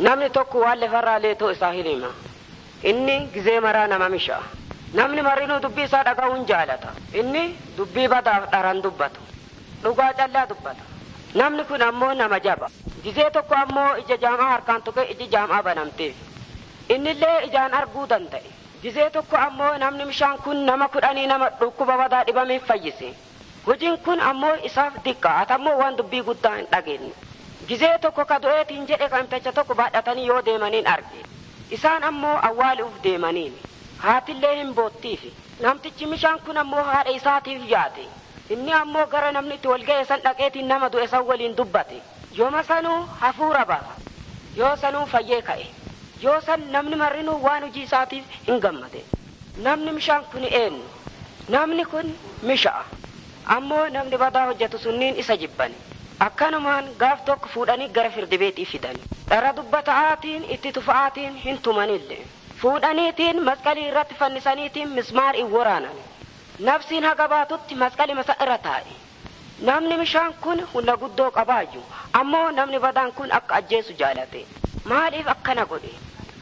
namni tokko waan lafarraa leetoo isaa hin hima inni gizee maraa nama misha'a namni marinuu dubbii isaa dhaga'uun jaalata inni dubbii badaaf dharan dubbatu dhugaa callaa dubbata namni kun ammoo nama jaba gizee tokko ammoo ija jaamaa harkaan tuqe iji jaamaa banamteef innillee ijaan arguu danda'e gizee tokko ammoo namni mishaan kun nama kudhanii nama dhukkuba badaa dhibameef fayyise hojiin kun ammoo isaaf diqqaa atammoo waan dubbii guddaa hin dhageenye gizee tokko ka du'eetiin jedhe kamtacha tokko baadhatanii yoo deemaniin arge isaan ammoo awwaaluuf deemaniin haatillee hin boottiifi namtichi mishaan kun ammoo haadha isaatiif yaade inni ammoo gara namni itti walga'e san dhaqeetiin nama du'e san waliin dubbate yooma sanuu hafuura ba'a yoo sanuu fayyee ka'e yoo san namni marrinuu waan hojii isaatiif hin gammade namni mishaan kun eenyu namni kun misha'a ammoo namni badaa hojjetu sunniin isa jibbani akkanumaan gaaf tokko fuudhanii gara firdibeetii fidani dhara dubbata'aatiin itti tufa'aatiin hin tumanille fuudhaniitiin masqalii irratti fannisaniitiin mismaariin waraanan nafsiin haga baatutti masqali masa irra taa'e namni mishaan kun hunda guddoo qabaayyu ammoo namni badaan kun akka ajjeesu jaalate maaliif akkana godhe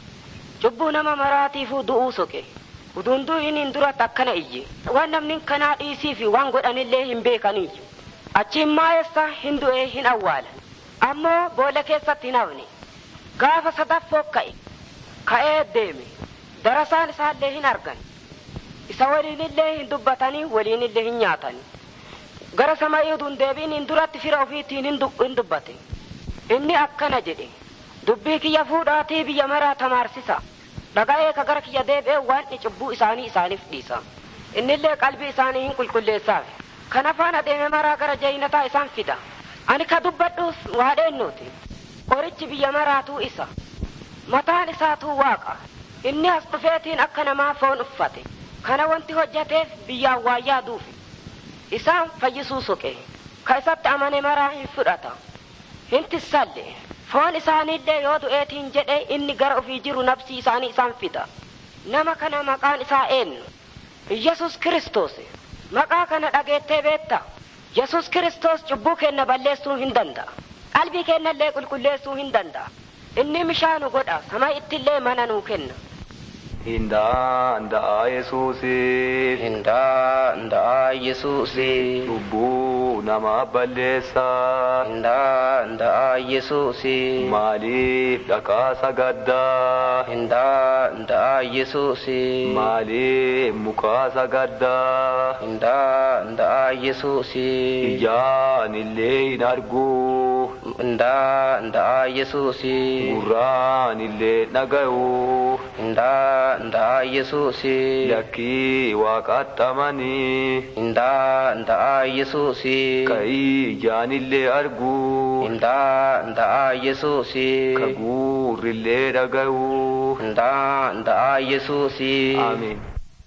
cubbuu nama maraatiifuu du'uu soqe udunduu inin duratti akkana iyye waan namni kanaa dhiisii fi waan godhanillee hin beekaniyyu achiin maayessa hin du'ee hin awwaalan ammoo boolla keessatti hin hafne gaafa sadaffoo ka'e ka'ee deeme darasaan isaallee hin argan isa waliinillee hin dubbatanii waliinillee hin nyaatanii gara sama'ii uduun deebiin duratti fira ofiitiin hin dubbate inni akkana jedhe dubbii kiyya fuudhaatii biyya maraa tamaarsisa dhaga'ee ka gara kiyya deebi'ee waan cubbuu isaanii isaaniif dhiisa innillee qalbii isaanii hin qulqulleessaaf kana faana deeme maraa gara jayinataa isaan fida ani ka dubbadhuuf waadheennuuti qorichi biyya maraatuu isa mataan isaatuu waaqa inni as dhufeetiin akka namaa foon uffate kana wanti hojjateef biyyaan waa yaaduufi isaan fayyisuu soqe ka isatti amane maraa hin fudhata hin tissalle foon isaaniillee yoo du'eetiin jedhe inni gara ofii jiru nabsii isaanii isaan fida nama kana maqaan isaa eenyu yesus kiristoos maqaa kana dhageettee beetta yesus kiristoos cubbuu keenna balleessuu hin danda'a qalbii keennallee qulqulleessuu hin danda'a inni mishaanu godha sama ittillee mana nuu kenna Hindaa Yesuusi Hindaa ndaa Yesuusi cubbuu nama balleessa Hindaa ndaa Yesuusi maaliif dhaqaa sagaddaa Hindaa ndaa Yesuusi maaliif mukaa sagaddaa Hindaa ndaa Yesuusi ijaan illee hin argu Hindaa ndaa Yesuusi gurraan illee dhaga'u Hindaa ndaa Yesuusi lakkii waaqaxxamanii Hindaa ndaa Yesuusi ka'ii ijaan illee argu Hindaa ndaa Yesuusi ka gurrillee dhaga'u Hindaa ndaa Yesuusi Amiin.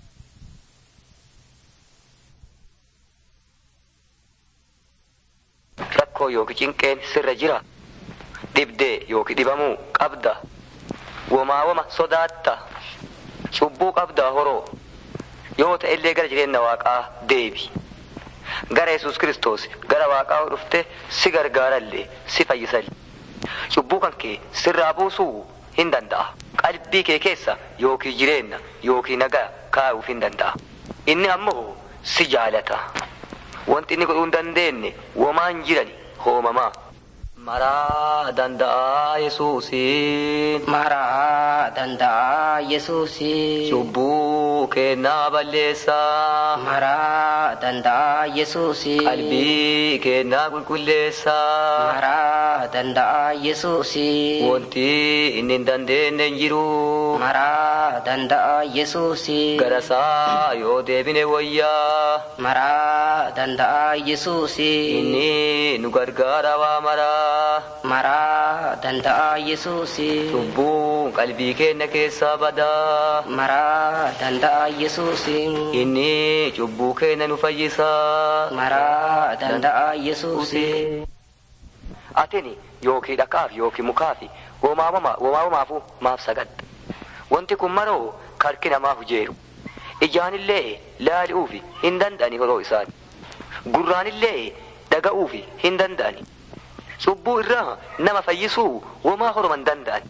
rakkoo yookiin cinqeen sirra jira dhibdee yookiin dhibamuu qabda womaa woma sodaatta cubbuu qabda horoo yoo ta'e illee gara jireenya waaqaa deebi gara yesus kiristoos gara waaqaa dhufte si gargaarallee si fayyisallee cubbuu kan kee sirraa buusuu hin danda'a qalbii kee keessa yookiin jireenya yookiin nagaa kaa'uuf hin danda'a inni ammoo si jaalata wanti inni godhuu hin dandeenye womaan jirani hoomamaa. Maraa danda'a Yesuusiin maraa danda'a Yesuusi cubbuu kennaa balleessaa maraa danda'a Yesuusi qalbii kennaa qulqulleessaa maraa danda'a Yesuusi wanti inni hin dandeenye hin jiru maraa danda'a Yesuusi garasaa yoo deebine wayyaa maraa danda'a Yesuusi inni nu gargaara waa maraa maraa danda'a Yesuusi cubbuun qalbii keenya keessaa badaa maraa danda'a Yesuusi inni cubbuu keenya nu fayyisaa maraa danda'a Yesuusi atini yookii dhaqaaf yookii mukaafi womaawamaafuu maaf sagadda wanti kun maroo harki namaa hujeeru ijaanillee laali'uufi hin danda'ani horoo isaan gurraanillee dhaga'uufi hin danda'ani cubbuu irraa nama fayyisuu womaa horoman danda'an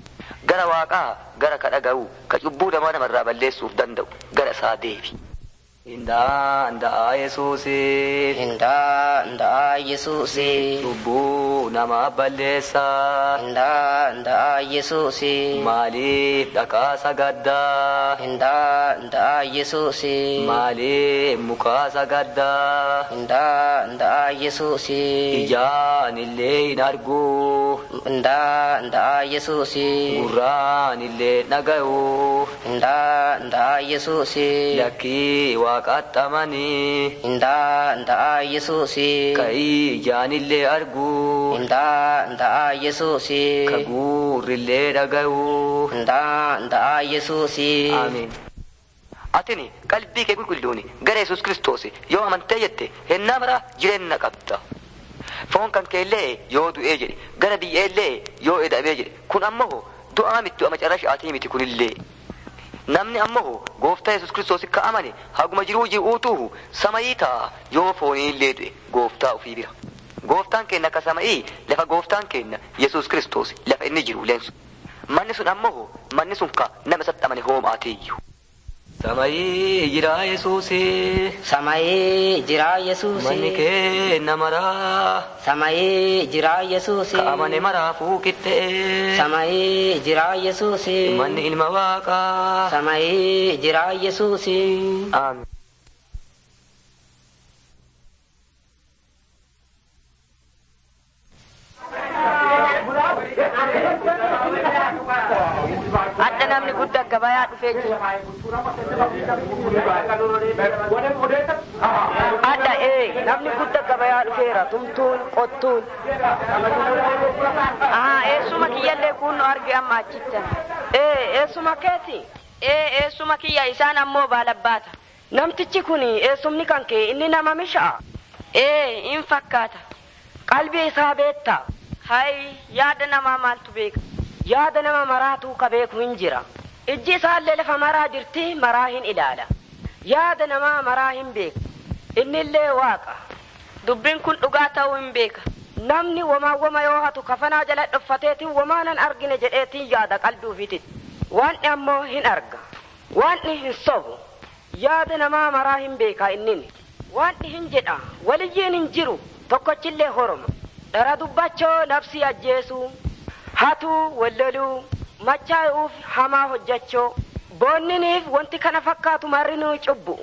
gara waaqaa gara ka dhaga'u ka cubbuu namaa namarraa balleessuuf danda'u gara isaa deebi. Indaa indaa Yesuusii Indaa indaa Yesuusii. cubbuu namaa balleessaa Indaa indaa Yesuusii. maaliif dhaqaa sagaddaa Indaa indaa Yesuusii. maaliif mukaa sagaddaa Indaa indaa Yesuusii. ijaan illee hin argu Indaa indaa Yesuusii. gurraan illee dhaga'u Indaa indaa Yesuusii. lakkii waaqaxxamanii Indaa indaa Yesuusii. ka ijaan illee argu Indaa indaa Yesuusii. ka gurrillee dhaga'u Indaa indaa Yesuusii. Amiin. Atini qalbii kee qulqulluuni gara Yesuus Kiristoos yoo amantee jette hennaa maraa jireenya qabda. Foon kan keellee yoo du'ee jedhe gara biyyeellee yoo eda'amee jedhe kun ammoo du'aa miti du'a macarrashaatii miti kunillee. Namni ammoo gooftaa Yesuus Kiristoos ka amane haguma jiruu ji'uutuhu samayii ta'a yoo fooniillee du'e gooftaa ofii bira. Gooftaan keenya akka samayii lafa gooftaan keenya Yesuus Kiristoos lafa inni jiru leensu. Manni sun ammoo manni sun ka nama isatti amane hoomaateeyyu. Samayii jira Yesuusii. Samayee jiraa Manni Yesuusii. kee namaraa. Samayee jiraa Yesuusii. Ka amane maraafuu qixxee. Samayee jiraa Yesuusii. Manni ilma waaqaa. Samayee jiraa Yesuusii. Aamin. Adda namni guddaa gabayaa dhufee jira. Adda ee namni guddaa gabayaa dhufeera tumtuun qottuun. Ahaa eessuma kiyyallee kun nu arge amma achittan. Ee eessuma keeti. Ee eessuma kiyya isaan ammoo baalabbaata. Namtichi kun eessumni kan kee inni nama misha'a. Ee in fakkaata. Qalbii isaa beektaa. Hay yaada namaa maaltu beeka. Yaada nama maraatu ka beeku hin jira. Ijji isaallee lafa maraa jirti maraa hin ilaala. Yaada namaa maraa hin beeka. Innillee waaqa. Dubbiin kun dhugaa ta'uu hin beeka. Namni wamaa wama yoo hatu kafanaa jala dhuffateetiin wamaa nan argine jedheetiin yaada qalbii ofiitiin. Waanni ammoo hin arga. Waanni hin sobu. Yaada namaa maraa hin beeka innini. Waanni hin jedha waliyyiin hin jiru tokkochillee horoma. Dhara dubbachoo nafsi ajjeesuu. hatuu walloluu machaa'uuf hamaa hojjechoo boonniniif wanti kana fakkaatu marrinuu cubbu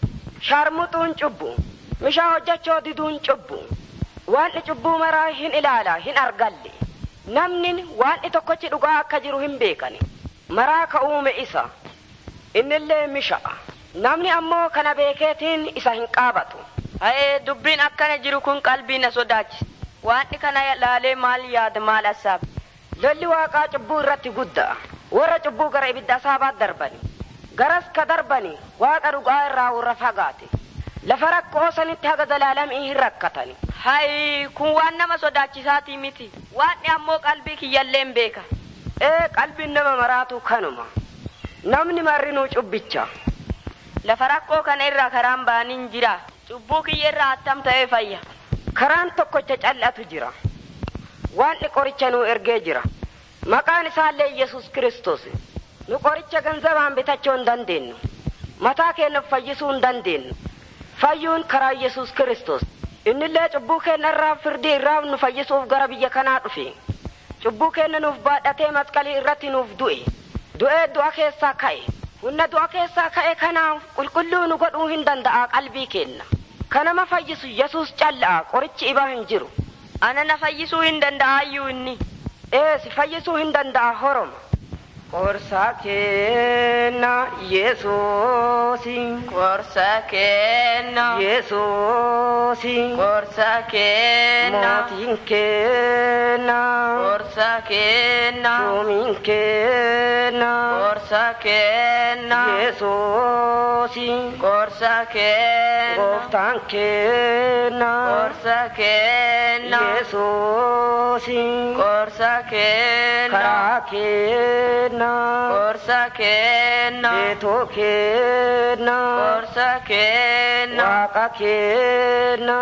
sharmuxuun cubbu mishaa hojjechoo diduun cubbu waanni cubbuu maraa hin ilaala hin argalle namni waanni tokkochi dhugaa akka jiru hin beekani maraa ka uume isa innillee misha'a namni ammoo kana beekeetiin isa hin qaabatu Ha'ee dubbiin akkana jiru kun qalbii na sodaachisa. Waanni kana laalee maal yaada maal assaaba. lolli waaqaa cubbuu irratti guddaa warra cubbuu gara ibidda saabaat darbani garas ka darbani waaqa dhugaa irraa warra fagaate lafa rakkoo sanitti haga zalaalamii hin rakkatani Hayi kun waan nama sodaachisaatii miti. Waanni ammoo qalbii kiyyalleen beeka. ee qalbiin nama maraatu kanuma namni marrinuu cubbicha Lafa rakkoo kana irraa karaan baaniin jira. Cubbuu kiyya irraa attam ta'ee fayya. karaan tokkocha cal'atu jira waanni qoricha nuu ergee jira maqaan isaallee yesus kristos nu qoricha ganzabaan bitachuu hin dandeenyu mataa keenyaaf fayyisuu hin dandeenyu fayyuun karaa yesus kristos innillee cubbuu keenya irraa firdii irraa nu fayyisuuf gara biyya kanaa dhufe cubbuu keenya nuuf baadhatee masqalii irratti nuuf du'e du'ee du'a keessaa ka'e humna du'a keessaa ka'e kanaaf qulqulluu nu godhuu hin danda'a qalbii keenya kanama fayyisu yesus calla'a qorichi ibaa hin jiru Ana na fayyisuu hin danda'ayyuu inni. ee si fayyisuu hin danda'a horoma qorsaa kenna yesuusi Gorsa kenna. yesuusi Gorsa kenna. mootiin kenna Gorsa kenna. suumiin kenna Gorsa kenna. yesuusi Gorsa kenna. gooftaan kenna Gorsa kenna. yesuusi Gorsa kenna. karaa kenna Gorsa kenna. beetoo kenna Gorsa kenna. waaqa kenna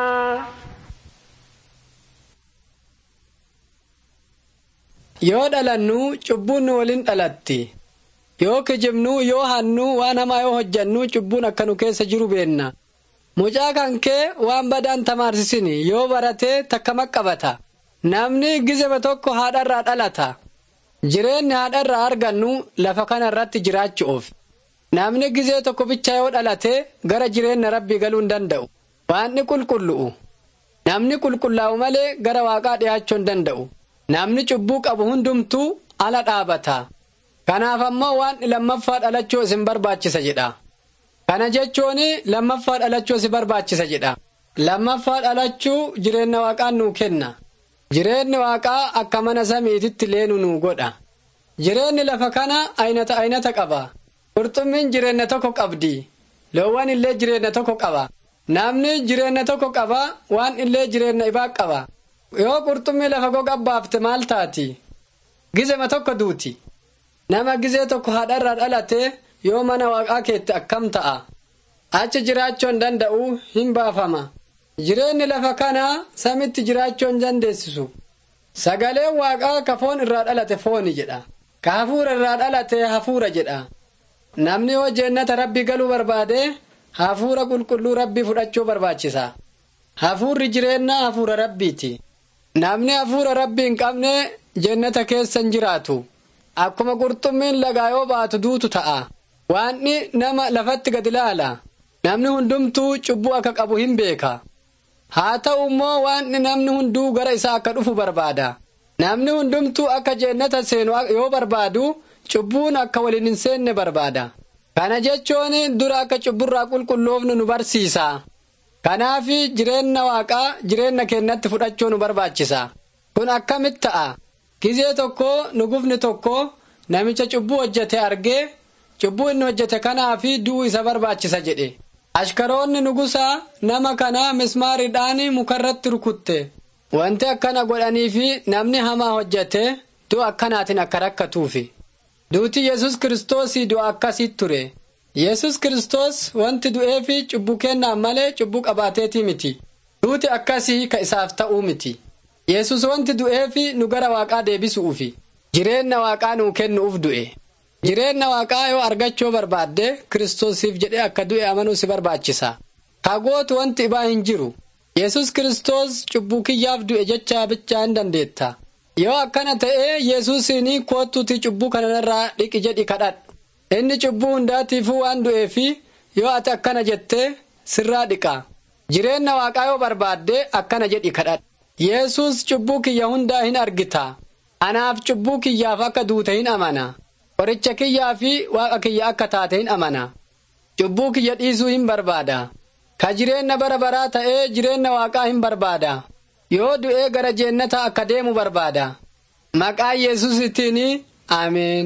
yoo dhalannuu cubbuun nu waliin dhalatti yoo kijibnuu yoo hannuu waan hamaa yoo hojjannuu cubbuun akka nu keessa jiru beenna mucaa kan kee waan badaan tamaarsisini yoo baratee takka maqqabata namni gizema tokko haadharraa dhalata jireenyi haadharraa argannu lafa kana irratti jiraachuuf namni gizee tokko bicha yoo dhalate gara jireenya rabbii galuu hin danda'u waanni qulqullu'u namni qulqullaa'u malee gara waaqaa dhiyaachuu hin danda'u namni cubbuu qabu hundumtuu ala dhaabata kanaaf ammoo waan lammaffaa dhalachuu isin barbaachisa jedha kana jechuun lammaffaa dhalachuu isin barbaachisa jedha lammaffaa dhalachuu jireenya waaqaan nuu kenna jireenyi waaqaa akka mana samiititti leenu nuu godha jireenyi lafa kana aynata aynata qaba qurxummiin jireenya tokko qabdi loowwan illee jireenya tokko qaba namni jireenya tokko qaba waan illee jireenya ibaa qaba yoo qurxummii lafa goga baafte maal taati gizema tokko duuti nama gizee tokko haadharraa dhalate yoo mana waaqaa keetti akkam ta'a achi jiraachuu hin danda'u hin baafama jireenyi lafa kanaa samitti jiraachuu hin dandeessisu sagaleen waaqaa ka foon irraa dhalate fooni jedha ka hafuura irraa dhalate hafuura jedha namni yoo jeennata rabbii galuu barbaade hafuura qulqulluu rabbii fudhachuu barbaachisa hafuurri jireenya hafuura rabbiiti namni hafuura rabbii hin qabne jeennata keessa hin jiraatu akkuma qurxummiin lagaa yoo baatu duutu ta'a waanni nama lafatti gad ilaala namni hundumtuu cubbuu akka qabu hin beeka haa ta'u immoo waanni namni hunduu gara isaa akka dhufu barbaada namni hundumtuu akka jeennata seenu yoo barbaadu cubbuun akka waliin hin seenne barbaada kana jechuun dura akka cubburraa qulqulloofnu nu barsiisa kanaaf jireenya waaqaa jireenya keenyatti fudhachuu nu barbaachisa kun akkamitti ta'a gizee tokko nugufni tokko namicha cubbuu hojjete argee cubbuu inni hojjete kanaaf du'uu isa barbaachisa jedhe ashkaroonni nugusaa nama kana mismaariidhaan mukarratti rukutte wanti akkana godhaniifi namni hamaa hojjete du'a akkanaatiin akka rakkatuufi duuti yesus kiristoosii du'a akkasiit ture yesus kiristoos wanti du'eefi cubbuu kennaan malee cubbuu qabaateetii miti duuti akkasii ka isaaf ta'uu miti yesus wanti du'eefi nu gara waaqaa deebisuufi jireenya waaqaa nuu kennuuf du'e jireenya waaqaa yoo argachuu barbaadde kiristoosiif jedhee akka du'e amanuu si barbaachisa kagootu wanti ibaa hin jiru yesus kiristoos cubbuu kiyyaaf du'e jechaa bichaa hin dandeetta yoo akkana ta'ee yesuusiin koottuuti cubbuu kanarraa dhiqi jedhi kadhadhu inni cubbuu hundaatiifuu waan du'eefi yoo ati akkana jettee sirraa dhiqa jireenya waaqaa yoo barbaadde akkana jedhi kadhadhu yesus cubbuu kiyya hundaa hin argita anaaf cubbuu kiyyaaf akka duute hin amana qoricha kiyyaa fi waaqa kiyya akka taate hin amana cubbuu kiyya dhiisuu hin barbaada ka jireenya bara baraa ta'ee jireenya waaqaa hin barbaada yoo du'ee gara jeennata akka deemu barbaada maqaa yesusittiin ameen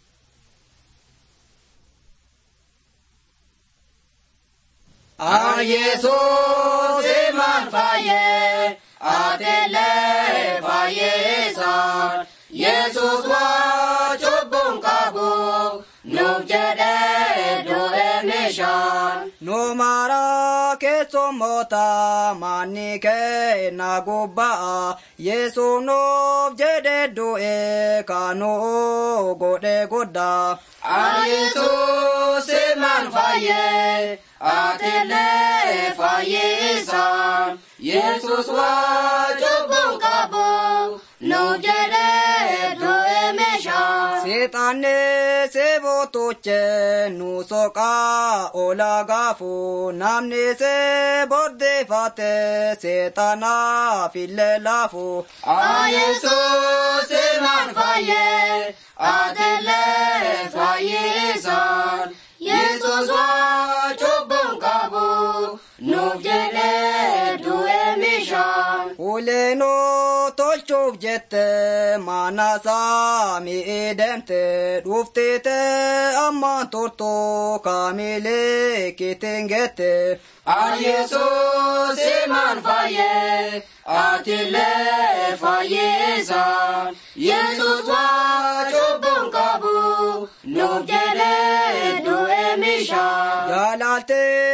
Yesuus imaan fayyee atelee fayyeesaan Yesuus waa cubbuun qabu nuuf jedhee du'e meeshaan. Nu mara keessummoota manni keenna gubbaa Yesuus nuuf jedhee du'e kan nu godhe guddaa. Yesuus imaan fayyee atelee fayyeesaan Yesuus waa cubbuun qabu nuuf jedhee du'e meeshaan. Seexanni seebootoche nu soqaa ola gaafu namni see boddeeffate seexanaaf illee laafu. Yesuus imaan fayyee atelee fayyeesaan Yesuus waa cubbuun qabu nuuf jedhee du'e meeshaan. Uleenoo tolchuuf jette mana saamii deemte dhuftite ammaan turtu kaamilee kitiin gette. Yesuus imaan fayyee atelee fayyeesaan Yesuus waa cubbuun qabu nuuf jedhee du'e meeshaan. Jaalaalte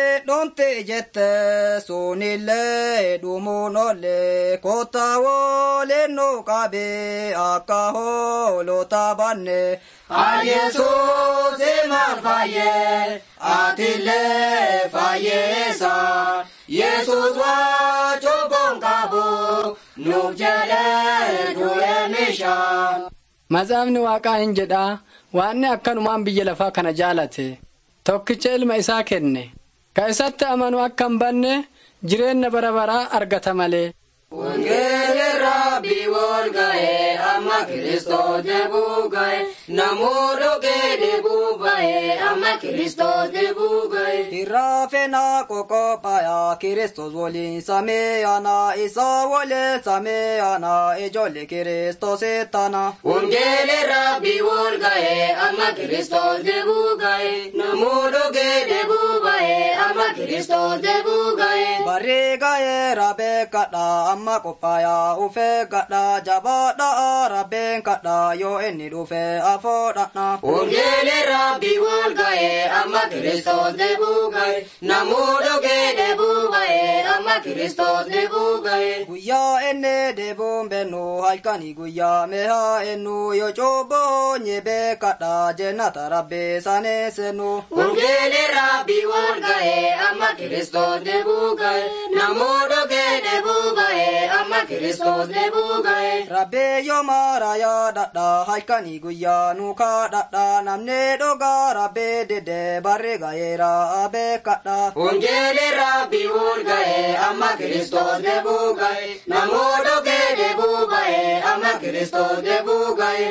dhumte jette sunillee dhumuun olle kottaa waliin qabe akka hoolota banne. Yesuus maal fayyee atillee fayyeessa Yesuus waa cubbuun qabu nuuf jedhee du'e meeshaa. Matsaafni waaqaa hin jedhaa waanni akkanumaan biyya lafaa kana jaalate tokkicha ilma isaa kenne ka isatti amanu akka hin banne jireenya bara baraa argata malee. Wangeelli rabbii wal ga'ee amma Kiristoos deebuu ga'e namuu dhugee deebuu ba'ee amma Kiristoos deebuu ga'e. Hirraafenaa qoqophaaya Kiristoos waliin sameeyana isa waliin sameeyana ijoollee Kiristoos tana. Wangeelli rabbii wal ga'ee amma Kiristoos deebuu ga'e namuu dhugee deebuu ba'ee amma Kiristoos deebuu ga'e. Barri ga'ee rabee kadhaa amma qophaaya ufee gadhaa jabaadhaa rabeen kadhaa yoo inni dhufe afoodhadha. Wangeelli rabbii wal ga'ee amma Kiristoos deebuu ga'e namuu dhugee deebuu ba'ee amma Kiristoos deebuu ga'e. Guyyaa inni deebuun bennu halkanii guyyaa mehaa ennu yoo cubboo nyebee kadhaa jennata rabbee sanee sennu. Wangeelli rabbii wal ga'ee amma Kiristoos deebuu ga'e namuu dhugee deebuu ba'ee amma Kiristoos deebuu ga'e. Rabbee yoo maara yaadadha halkanii guyyaa nu kadhadha namni dhugaa rabbee dede barri ga'eera beekadha. Wangeelli rabbii wal ga'ee amma Kiristoos deebuu ga'e namuu dhugee deebuu ba'ee amma Kiristoos deebuu ga'e.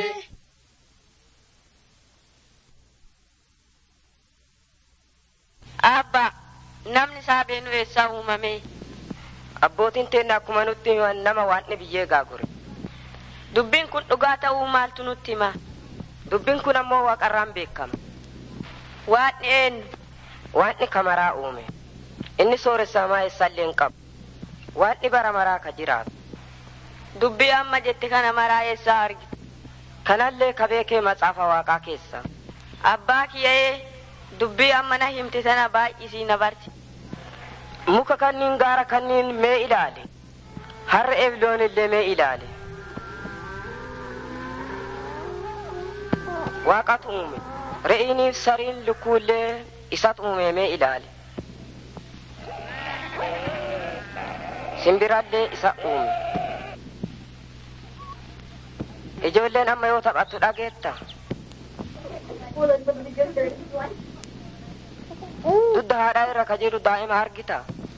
Abba, namni isaa beenu eessaa uumame? Abbootiin teenna akkuma nutti himan nama waanni biyyee gaagure. Dubbiin kun dhugaa ta'uu maaltu nutti hima? Dubbiin kun ammoo waaqarraan beekama. Waaqni eenyu? Waanni kamaraa uume. Inni sooressaa eessaallee hin qabu. Waanni bara maraa ka jiraatu. Dubbii amma jette kana maraa eessaa argite? Kanallee ka beekee matsaafa waaqaa keessa. Abbaa kiyyee dubbii amma na himte sana baay'isii na barsi. Muka kanniin gaara kanniin mee ilaali. Harra eebloon illee mee ilaali. Waaqatu uume. Re'iiniif sariin lukkuullee isatu uume mee ilaali. Simbirallee isa uume. Ijoolleen amma yoo taphattu dhageetta. Dudda haadhaa irra ka jiru daa'ima argita.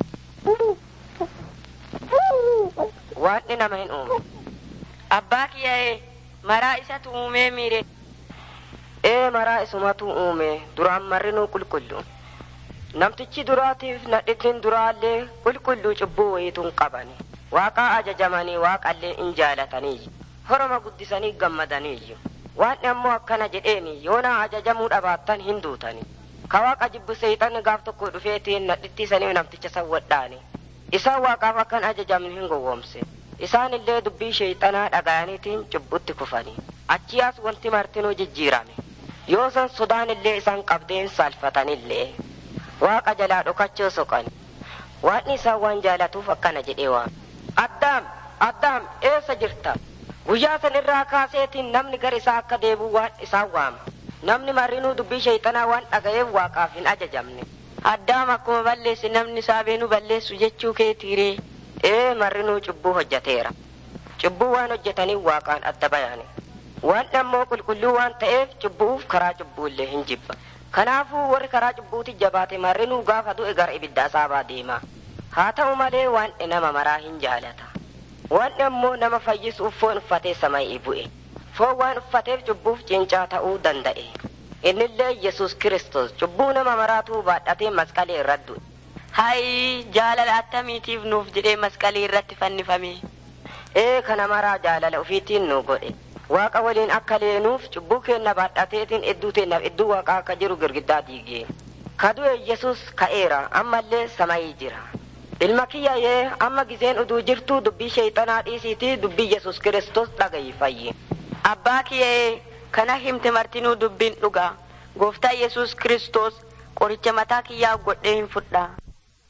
Waanni nama hin uume. Abbaa kiyyee maraa isatu uumee miire. Ee maraa isumatu uume duraan marrinuu qulqullu. Namtichi duraatiif nadhittiin duraallee qulqulluu cubbuu wayituun qabani. Waaqaa ajajamanii waaqallee in jaalatanii. Horoma guddisanii gammadanii. Waanni ammoo akkana jedheeni yoona ajajamuu dhabaattan hin duutani. Ka waaqa jibbu seexanni gaaf tokko dhufeetiin nadhittiisanii namticha sawwadhaani. Isaan waaqaaf akkan ajajamni hin gowwoomse. Isaan illee dubbii sheexanaa dhaga'aniitiin cubbutti kufanii. Achiyaas wanti martinuu jijjiirame. Yoo san sodaan illee isaan qabdeen saalfatanillee. Waaqa jalaa dhokachoo soqan. Waaqni isaan waan jaalatuuf akkana jedhee waame. Addaam, Addaam eessa jirta? Guyyaa san irraa kaaseetiin namni gara isaa akka deebi'u waan isaan waama. Namni marrinuu dubbii sheexanaa waan dhaga'eef waaqaaf hin ajajamne. Addaam akkuma balleesse namni isaa beenu balleessu jechuu keetiiree. Ee marrinuu cubbuu hojjateera. Cubbuu waan hojjetaniif waaqaan adda bayaane. Waan ammoo qulqulluu waan ta'eef cubbuuf karaa cubbuullee hin jibba. Kanaafuu warri karaa cubbuuti jabaate marrinuu gaafa du'e gara ibidda asaabaa deema. Haa ta'u malee waan nama maraa hin jaalata. Waan ammoo nama fayyisuuf foon uffatee samayii bu'e. Foon waan uffateef cubbuuf cincaa ta'uu danda'e. Innillee Yesuus Kiristoos cubbuu nama maraatuu baadhatee masqalee irra du'e. Hayi jaalala attamiitiif nuuf jedhee masqalii irratti fannifame. Ee kana maraa jaalala ofiitiin nu godhe. Waaqa waliin akka leenuuf cubbuu keenna baadhateetiin idduu teennaaf idduu waaqaa akka jiru girgiddaa diigee. Kadu'e Yesuus ka'eera ammallee samayii jira. Ilma kiyya yee amma gizeen uduu jirtu dubbii sheexanaa dhiisiitii dubbii Yesuus Kiristoos dhagayi fayyi. Abbaa kiyyee kana himte martinuu dubbiin dhugaa. Gooftaa Yesuus Kiristoos qoricha mataa kiyyaa godhee hin fudhaa.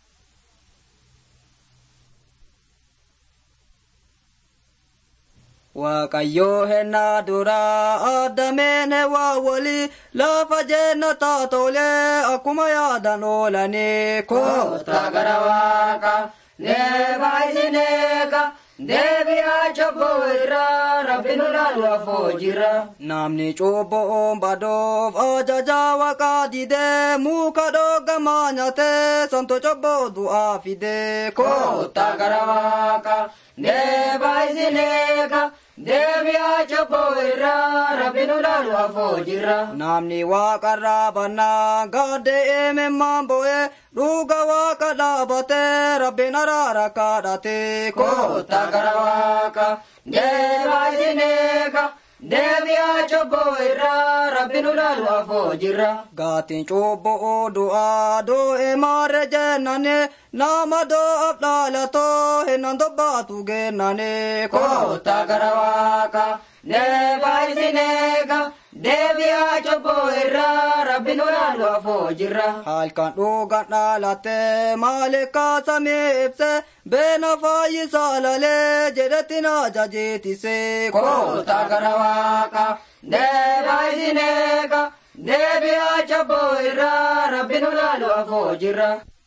waaqayyoo hennaa duraa addameen waa walii lafa jennataa tolee akkuma yaadan oolanii koota gara waaqa neeba isineeka deebi'aa cobboo irraa rabbi nu laalu afoo jira namni cubbuun badoof ajajaa waaqaa didee muka dhoogamaa nyaatee santo cobboo du'aa fidee koota gara waaqa neeba isineeka deebi'aa cobboo irraa rabbi nu laalu afoo jira namni waaqarraa bannaa gaaddee eememmaan bo'ee dhuga waaqa dhaabatee rabbiin araara kadhatee koota gara waaqa deebaa isineeka deebi'aa cobboo irraa rabbi nu laalu afoo jira gaatiin cubbuu du'aa doo'e maarre jennane nama doo'aaf dhaalatoo hinnan dobbaatu gennane koota gara waaqa deebaa isineeka deebi'aa cobboo irraa rabbi nu laalu afoo jira halkan dhugan dhaalatte maalikaa samii ibse beena fayyisaa lalee jedhetti na jajeetise koota gara waaqa deebaa isineeka deebi'aa cobboo irraa rabbi nu laalu afoo jira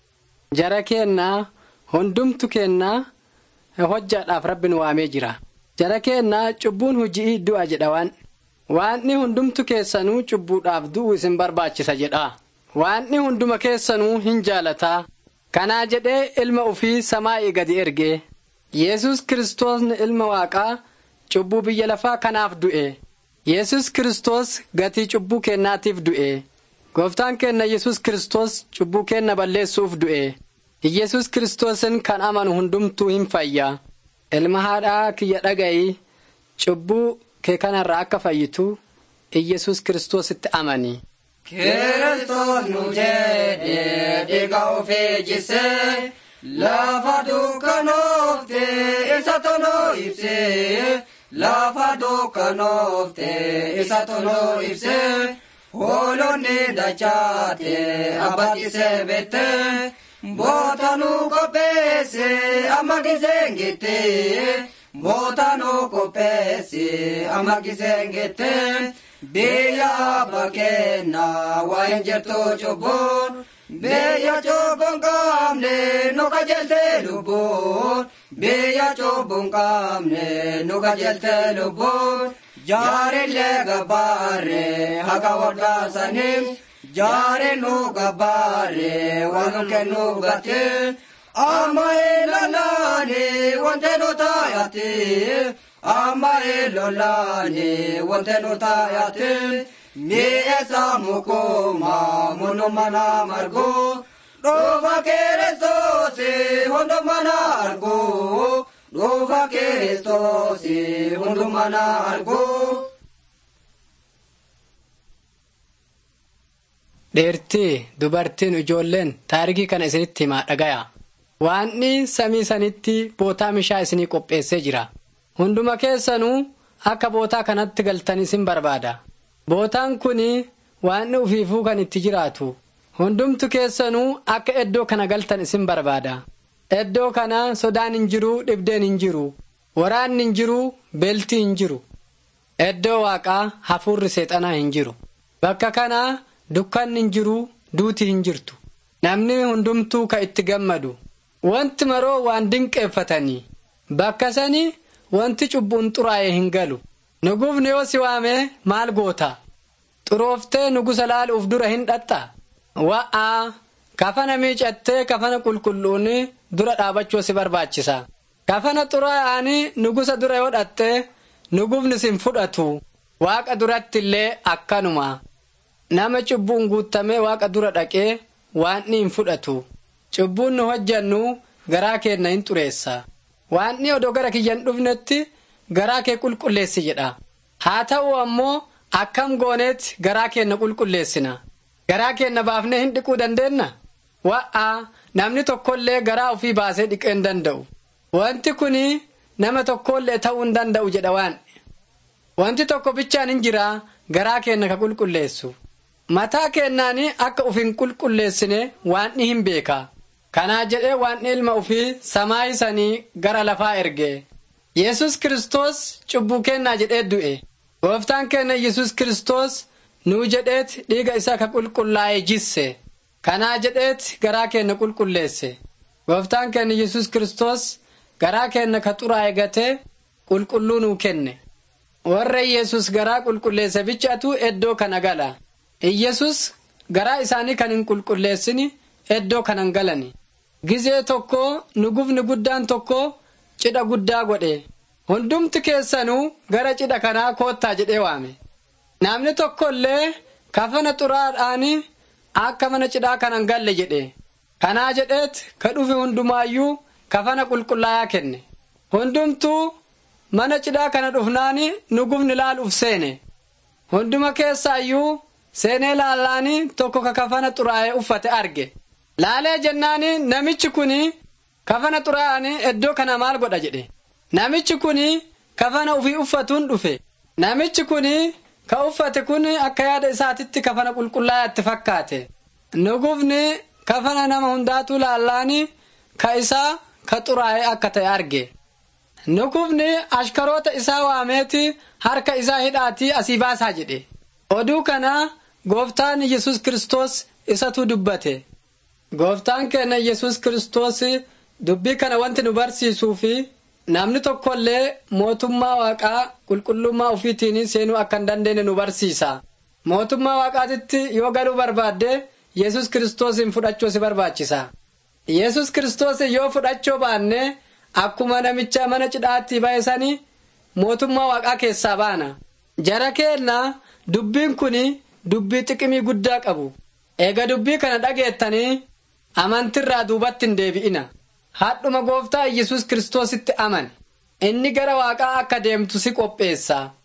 jara keennaa hundumtu keennaa hojjaadhaaf rabbi nu waamee jira jara keennaa cubbuun hujii du'a jedha waan waanni hundumtu keessanuu cubbuudhaaf du'u isin barbaachisa jedha waanni hunduma keessanuu hin jaalataa kanaa jedhee ilma ufii samaa'ii gadi erge yesus kiristoosni ilma waaqaa cubbuu biyya lafaa kanaaf du'e yesus kiristoos gatii cubbuu keennaatiif du'e gooftaan keenna yesus kiristoos cubbuu keenna balleessuuf du'e yesus kiristoosin kan amanu hundumtuu hin fayya ilma haadhaa kiyya dhaga'i cubbuu kee kanarraa akka fayyitu yesus kiristoositti amani Kiristoos nu jedhee dhiiga ofii jisee lafa dukkanoofte isa toloo ibsee lafa dukkanoofte isa toloo ibsee hoolonni dachaate abbatisee bettee bootanuu qopheesse amma giseen gittee bootanuu qopheesse amma giseen gittee. biyya abba kenna waan jirtu cubbuun biyya cubbuun qabne nu qajeelte lubbuun biyya cubbuun qabne nu qajeelte lubbuun jaarillee gabbaarre haga wadhaasaniin jaari nu gabbaarre waan nu kennu gatiin amma ilalaani wante nu taayati amma ilolaani wante nu taayati mi'eessa mukuma munu mana margu dhufa kiristoosi hundumana argu dhufa kiristoosi hundumana argu. dheertii dubartiin ijoolleen taarikii kana isinitti himaa dhagaya waanni samii sanitti bootaa mishaa isinii qopheessee jira hunduma keessanuu akka bootaa kanatti galtan isin barbaada bootaan kun waanni ufiifuu kan itti jiraatu hundumtu keessanuu akka iddoo kana galtan isin barbaada iddoo kana sodaan hin jiru dhibdeen hin jiru waraanni hin jiru beeltii hin jiru iddoo waaqaa hafuurri seexanaa hin jiru bakka kanaa dukkanni hin jiru duuti hin jirtu namni hundumtuu ka itti gammadu wanti maroo waan dinqeeffatanii bakka sanii wanti cubbuun xuraa'e hin galu nugufni yoo si waamee maal goota xurooftee nugusa laaluuf dura hin dhaxxa wa'aa kafana miicattee kafana qulqulluun dura dhaabachuu si barbaachisa kafana xuraa'anii nugusa dura yoo dhaxxee nugufni sin fudhatu waaqa duratti illee akkanuma nama cubbuun guutamee waaqa dura dhaqee waanni hin fudhatu cubbuun nu hojjannu garaa keenna hin xureessa waanni odoo gara kiyyan dhufnetti garaa kee qulqulleessi jedha haa ta'u ammoo akkam gooneetti garaa keenna qulqulleessina garaa keenna baafnee hin dhiquu dandeenna wa'aa namni tokkollee garaa ofii baasee dhiquu hin danda'u wanti kun nama tokkollee ta'uu hin danda'u jedha waan wanti tokko bichaan hin jira garaa keenna ka qulqulleessu mataa keennaanii akka uf hin qulqulleessine waanni hin beeka kanaa jedhee waanni ilma ufii samaayisanii gara lafaa erge yesus kiristoos cubbuu kennaa jedhee du'e gooftaan keenya yesus kiristoos nuu jedheet dhiiga isaa ka qulqullaa'e jisse kanaa jedheet garaa keenya qulqulleesse gooftaan keenya yesus kiristoos garaa keenya ka xuraa'e gatee qulqulluu nuu kenne warra yesus garaa qulqulleesse bichaatu eddoo kana gala iyyesus garaa isaanii kan hin qulqulleessini eddoo kanan galani gizee tokko nugufni guddaan tokko cidha guddaa godhe hundumti keessanuu gara cidha kanaa koottaa jedhee waame namni tokko illee kafana xuraadhaani akka mana cidhaa kanan galle jedhe kanaa jedheet ka dhufe hundumaayyuu kafana qulqullaayaa kenne hundumtuu mana cidhaa kana dhufnaani nugufni laaluuf seene hunduma keessaayyuu seenee laallaani tokko ka kafana xuraa'ee uffate arge laalee jennaani namichi kuni kafana xuraa'ani iddoo kana maal godha jedhe namichi kuni kafana ufii uffatuun dhufe namichi kuni ka uffate kun akka yaada isaatitti kafana qulqullaa'aatti fakkaate nugufni kafana nama hundaatu laallaani ka isaa ka xuraa'ee akka ta'e arge nugufni ashkaroota isaa waameeti harka isaa hidhaatii asii baasaa jedhe oduu kana gooftaan yesus kiristoos isatu dubbate gooftaan keenya yesus kiristoos dubbii kana wanti nu barsiisuu fi namni tokkollee mootummaa waaqaa qulqullummaa ufiitiin seenuu akka hin dandeenye nu barsiisa mootummaa waaqaatitti yoo galuu barbaadde yesus kiristoosin fudhachuu si barbaachisa yesus kiristoos yoo fudhachuu baanne akkuma namicha mana cidhaatti ba'e sanii mootummaa waaqaa keessaa baana jara keenna dubbiin kun dubbii xiqimii guddaa qabu eega dubbii kana dhageettanii amantirraa duubatti hin deebi'ina hadhuma gooftaa yesus kiristoositti amani inni gara waaqaa akka deemtu si qopheessa